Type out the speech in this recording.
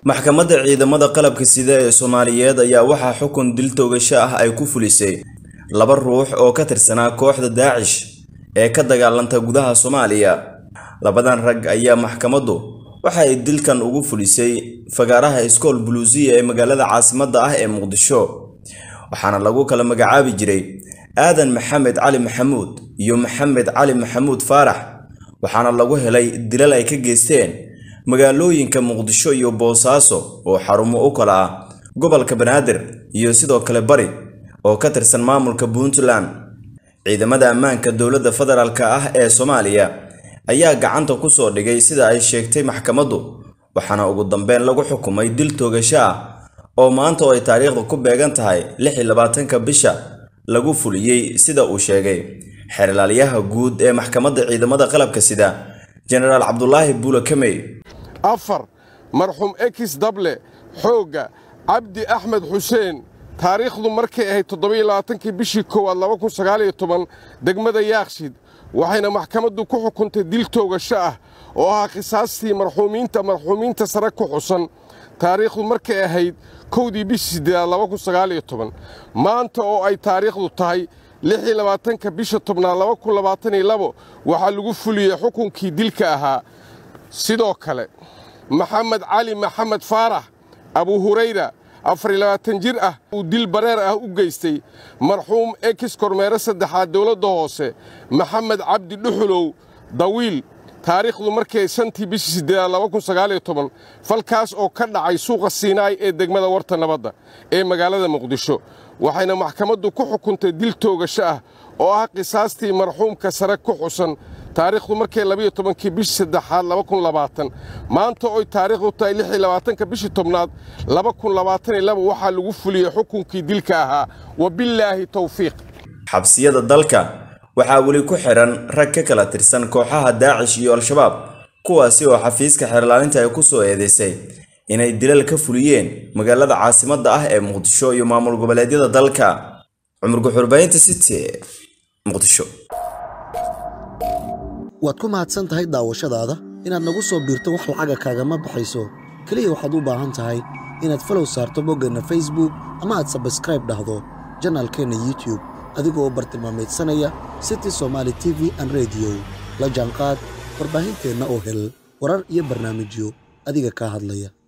maxkamadda ciidamada qalabka sida ee soomaaliyeed ayaa waxaa xukun dil toogasho ah ay ku fulisay laba ruux oo ka tirsanaa kooxda daacish ee ka dagaalanta gudaha soomaaliya labadan rag ayaa maxkamaddu waxa ay dilkan ugu fulisay fagaaraha iskool buluusiya ee magaalada caasimadda ah ee muqdisho waxaana lagu kala magacaabi jiray aadan maxamed cali maxamuud iyo maxamed cali maxamuud faarax waxaana lagu helay dilal ay ka geysteen magaalooyinka muqdisho iyo boosaaso oo xarumo u kala ah gobolka banaadir iyo sidoo kale bari oo ka tirsan maamulka puntland ciidamada ammaanka dowladda federaalka ah ee soomaaliya ayaa gacanta ku soo dhigay sida ay sheegtay maxkamaddu waxaana ugu dambeyn lagu xukumay dil toogasho ah oo maanta oo ay taariikhda ku beegan tahay lix iyo labaatanka bisha lagu fuliyey sida uu sheegay xeerlaalyaha guud ee maxkamadda ciidamada qalabka sida jenaraal cabdulaahi buule kamey afar marxuum ekis dable xoogga cabdi axmed xuseen taariikhdu markay ahayd toddobaiyoabaatankii bishii koowaad laba kun sagaaliyo toban degmada yaakshid waxayna maxkamaddu ku xukuntay dil toogasho ah oo ahaa khisaastii marxuumiinta marxuumiinta sare ku xusan taariikhdu markay ahayd kowdii bishii siddeedaad laba kun sagaaliyo toban maanta oo ay taariikhdu tahay lixiyo labaatanka bisha tobnaad laba kun labaataniyo labo waxaa lagu fuliyey xukunkii dilka ahaa sidoo kale maxamed cali maxamed faarax abu hurayra afar iyo labaatan jir ah uu dil bareer ah u geystay marxuum ekis kormeere saddexaad dowladda hoose maxamed cabdi dhuxulow dawiil taariikhdu markay shantii bishii siddeedaad laba kun sagaaliyo toban falkaas oo ka dhacay suuqa siinaay ee degmada warta nabadda ee magaalada muqdisho waxayna maxkamaddu ku xukuntay dil toogasho ah oo ah qisaastii marxuumka sare ku xusan taariikhdu markay labayo tobankii bishii saddexaad laba kun labaatan maanta oy taariikhdu tahay lix iyo labaatanka bishii tobnaad laba kun labaatan iyo laba waxaa lagu fuliyey xukunkii dilka ahaa wabillaahi towfiiq xabsiyada dalka waxaa weli ku xihan rag ka kala tirsan kooxaha daacish iyo al-shabaab kuwaasi oo xafiiska xeerlaalinta ay ku soo eedeysay inay dilal ka fuliyeen magaalada caasimadda ah ee muqdisho iyo maamul goboleedyada dalka cumar guxurbaynta city muqdisho waad ku mahadsan tahay daawashadaada inaad nagu soo biirto wax lacaga kaagama baxayso keliya waxaad u baahan tahay inaad falow saarto boggeenna facebook ama aad sabskraib dhahdo janaalkeenna youtube adigoo bartilmaameedsanaya city somaali t v an rediyo la jaanqaad warbaahinteenna oo hel warar iyo barnaamijyo adiga kaa hadlaya